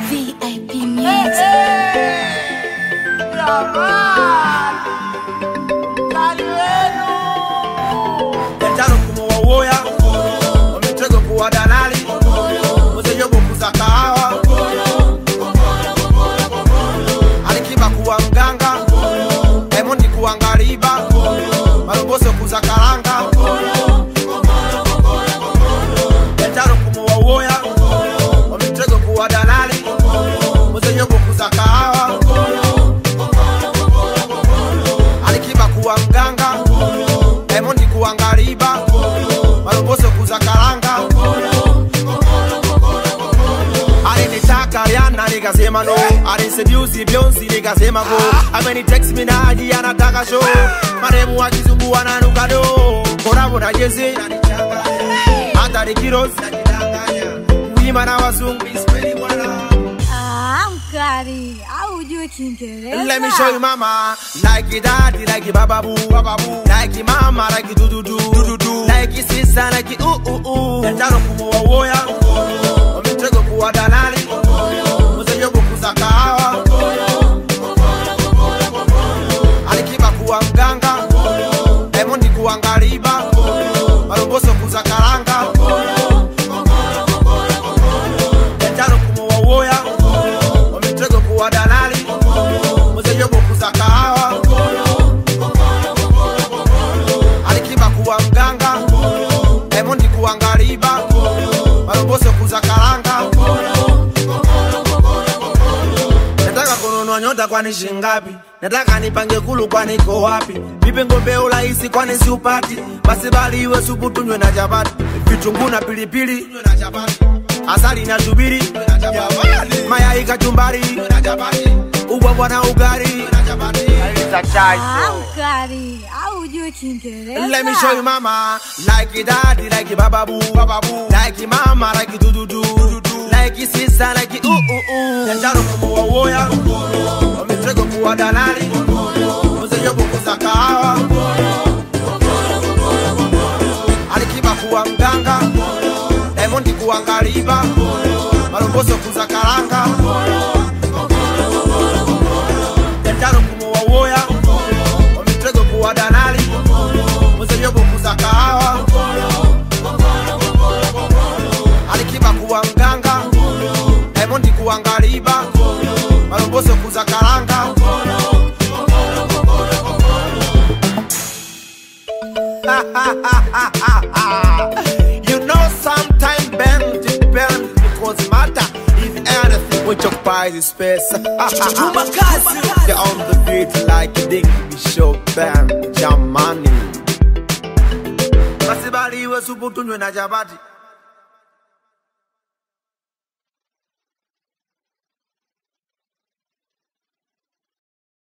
VIP Music. Jantano kumuwa uoya wametego kuwa dalali muzeyogo kuza kahawa alikiba kuwa mganga Diamond kuwa ngariba malomboso kuza karanga Jantano kumuwa uoya wametego kuwa dalali muzeyogo kuza kahawa alikiba kuwa mganga Diamond kuwa ngariba malomboso kuza karanga alinitaka Rihanna nikasema no aliniseduce Beyonce nikasema go ameni text me naji anataka show maremu wa kizungu wananuka do korabo na jezi hata rikiros wima na wazungu Ah, mkali au ujue Kiingereza? Let me show you mama Like it daddy, like it baba boo, baba boo. Like it mama, like it do do do, do do do. Like it sister, like it ooh ooh ooh. Jantano kumuwa uoya, wametego kuwa dalali, muzeyogo kuza kahawa, alikiba kuwa mganga, Diamond kuwa ngariba, malomboso kuza karanga, Jantano kumuwa uoya, wametego kuwa dalali, muzeyogo kuza kahawa, alikiba kuwa mganga, Diamond kuwa ngariba, malomboso kuza karanga. Nataka kununua nyota kwani shingapi? Nataka nipange kulu kwani iko wapi? Nipe ngombe urahisi kwani siupati? Basi bali iwe supu tunywe na chapati, vitunguu na pilipili, asali na shubiri, mayai kachumbari, ubwabwa na ugari. Ah, mkali au ujue Kiingereza? Let me show you mama Like it daddy, like it baba boo, baba boo. Like it mama, like it do do do, do do. Like it sister, like it ooh ooh ooh. Jantano kumuwa uoya, wametego kuwa dalali, muzeyogo kuza kahawa, alikiba kuwa mganga, Diamond kuwa ngariba, malomboso kuza karanga. Jantano kumuwa uoya, wametego kuwa dalali, muzeyogo kuza kahawa, alikiba kuwa mganga, Diamond kuwa ngariba, malomboso kuza karanga. you know sometimes bend depend because matter if anything which occupies the space. They're on the beat like a ding be show band jamani. Basi bali iwe supu tunywe na chapati